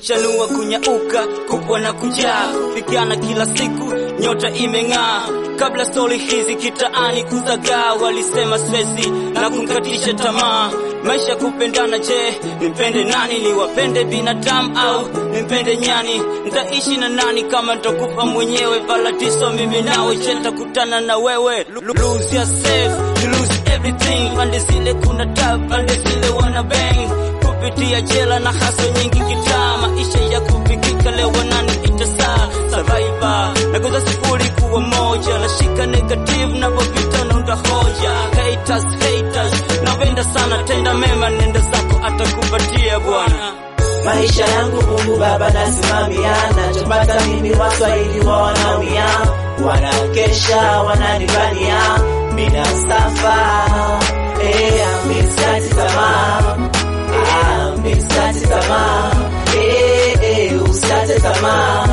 kuchanua kunyauka kupwa na kujaa kupigana kila siku nyota imeng'aa kabla stori hizi kitaani kuzagaa walisema swezi na kumkatisha tamaa maisha kupendana je nimpende nani niwapende binadamu au nimpende nyani nitaishi na nani kama nitakufa mwenyewe baladiso mimi nawe je nitakutana na wewe lose yourself you lose everything pande zile kuna tab pande zile wana bang kupitia jela na haso nyingi kitaa maisha ya kupikika leo wanani itasaa survivor nagoza sifuri kuwa moja nashika negative napopita naunda hoja haters haters napenda sana tenda mema nenda zako atakupatia bwana maisha yangu Mungu Baba nasimamia, nachopata mimi Waswahili wa wanaumia, wanakesha wananibania, mina safa eh, miskati tamaa ah, miskati tamaa eh, eh, usikate tamaa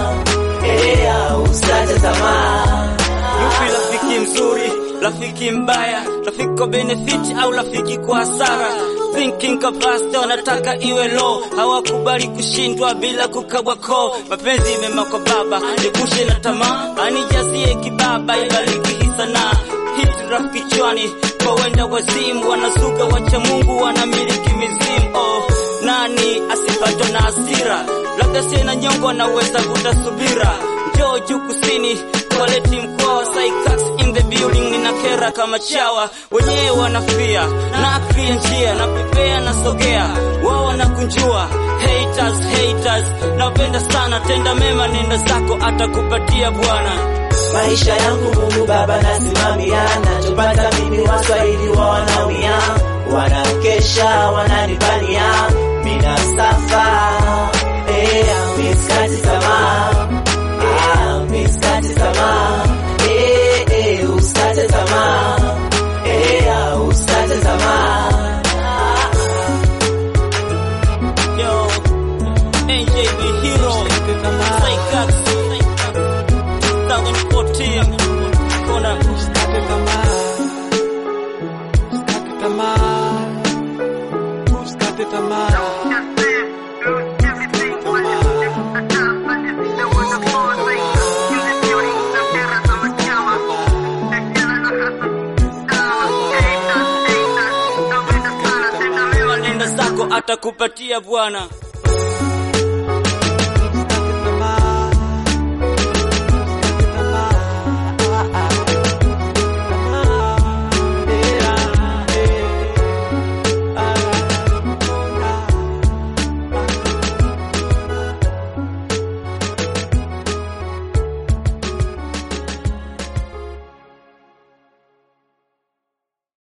eh, ah, usikate tamaa yupi rafiki mzuri rafiki mbaya rafiki kwa benefit au rafiki kwa hasara thinking capacity wanataka iwe low hawakubali kushindwa bila kukabwa ko mapenzi mema kwa baba nikushe na tamaa anijazie kibaba ibariki hii sanaa hit rap kichwani kwa wenda wazimu wanazuga wacha mungu wanamiliki mizimu oh, nani asipatwe na hasira labda sina nyongo anaweza kutasubira njoo juu kusini toaleti mkoa Sycax in the building nina kera kama chawa wenyewe wanafia na akria njia na pepea na sogea wao wanakunjua haters haters napenda sana tenda mema nenda zako atakupatia bwana maisha yangu Mungu Baba nasimamia, nachopata mimi Waswahili wa wanaumia, wanakesha wananibania, mina safa eh, miskati tamaa ah, miskati tamaa eh, eh, usikate tamaa eh, ah, usikate tamaa yo NJB hero Sycax 2014 kona Usikate tamaa, usikate tamaa, usikate tamaa. nenda zako atakupatia bwana